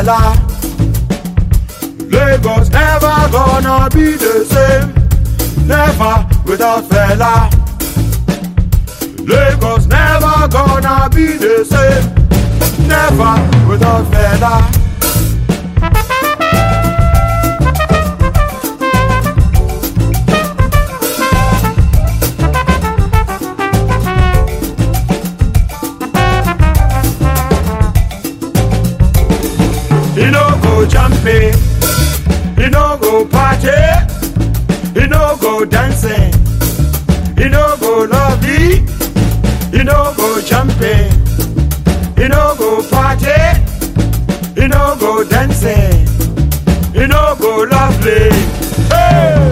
Fela. Lagos never gonna be the same. Never without Fela. Lagos never gonna be the same. Never without Fela. He no go jumping, he no go party, he no go dancing, he no go lovey, he no go jumping, he no go party, he no go dancing, he no go lovely. Hey!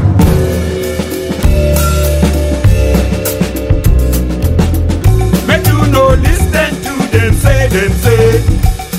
Make you no listen to them say, them say.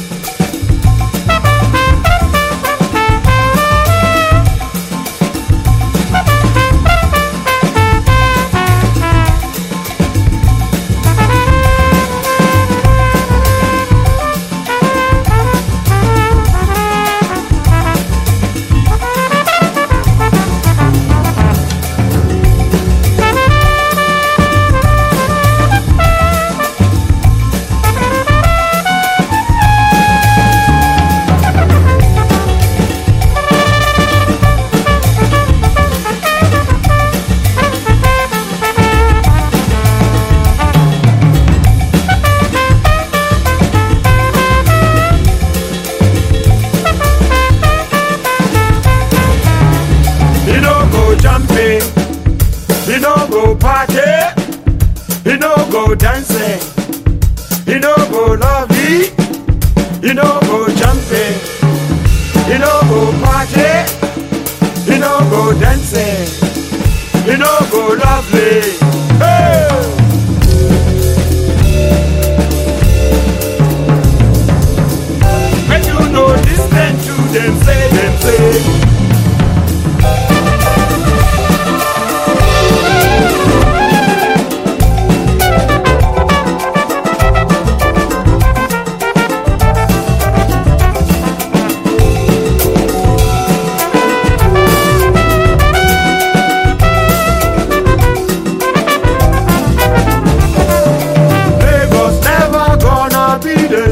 He no go jumping, he no go party, he no go dancing, he no go lovey, he no go jumping, he no go party, he no go dancing, he no go lovely. Hey! Make you no listen to them say, them say. Lagos never gonna be the